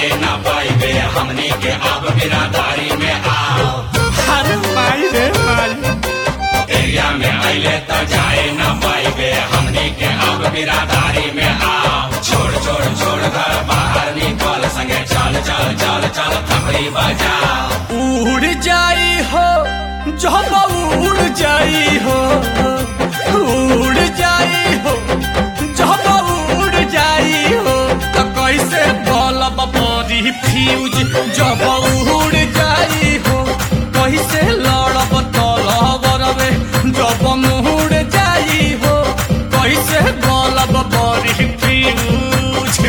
ना पाइबे हमनी के अब बिरादारी में आओ अरे माई रे माई एरिया में अले तो जाए ना पाइबे हमनी के अब बिरादारी में आओ छोड़ छोड़ छोड़ घर बाहर निकल संगे चल चल चल चल थपड़ी बजाओ उड़ जाई हो जब उड़ जाई हो उड़ जाई हो जब उड़ जाई हो तो कैसे बलब बड़ी फ्यूज जब उड़ जाई हो कैसे लड़ब तलबरवे जब मुड़ जाई हो कैसे बलब बड़ी फ्यूज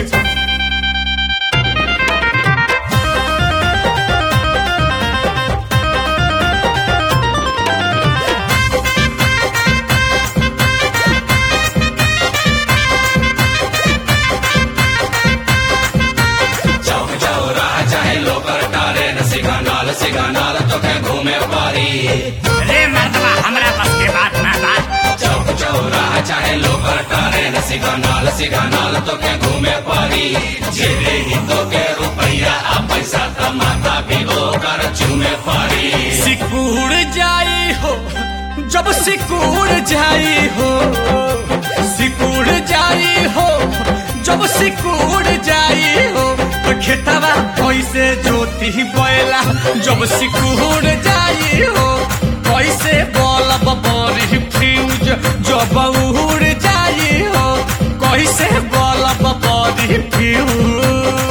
चौक चौराहा चाहे लोकर टारे न सिगनल सिगनल तो के घूमे पारी रे मर्दवा हमरा बस के बात ना बात चौक चौराहा चाहे लोकर टारे न सिगनल सिगनल तो के घूमे पारी जेरे ही तो के रुपया आ पैसा त माता भी ओकर चूमे पारी सिकुड़ जाई हो जब सिकुड़ जाई हो सिकुड़ जाई हो जब सिकुड़ जाई हो तो खेतवा कैसे जोती बैला जब सिकुड़ जाई हो कैसे बलब बड़ी फ्यूज जब उड़ जाई हो कैसे बलब बड़ी फ्यूज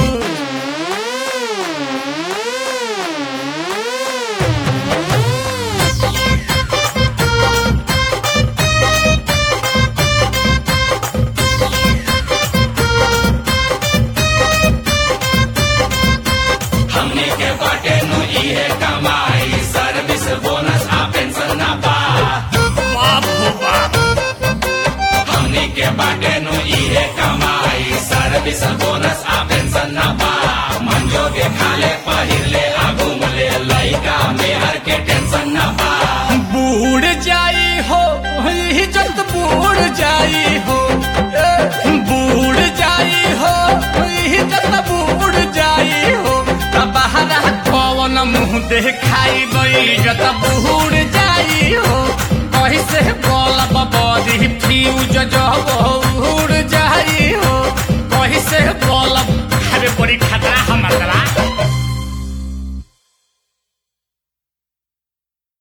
हमने के बाटे नु इहे कमाई सर्विस बोनस आ पेंशन ना बा बाप हो बाप हमने के बाटे नु इहे कमाई सर्विस बोनस आ पेंशन ना बा मंजो के खाले पहिरले आ घूमले लइका मेहर के टेंशन ना बा बूढ़ जाई हो इज्जत बूढ़ जाई हो ए, बूढ़ जाई हो इज्जत बूढ़ जाई हो तब बहरा कौन मुंह देखाई इज्जत बूढ़ जाई हो कैसे बोलब बड़ी फ्यूज जब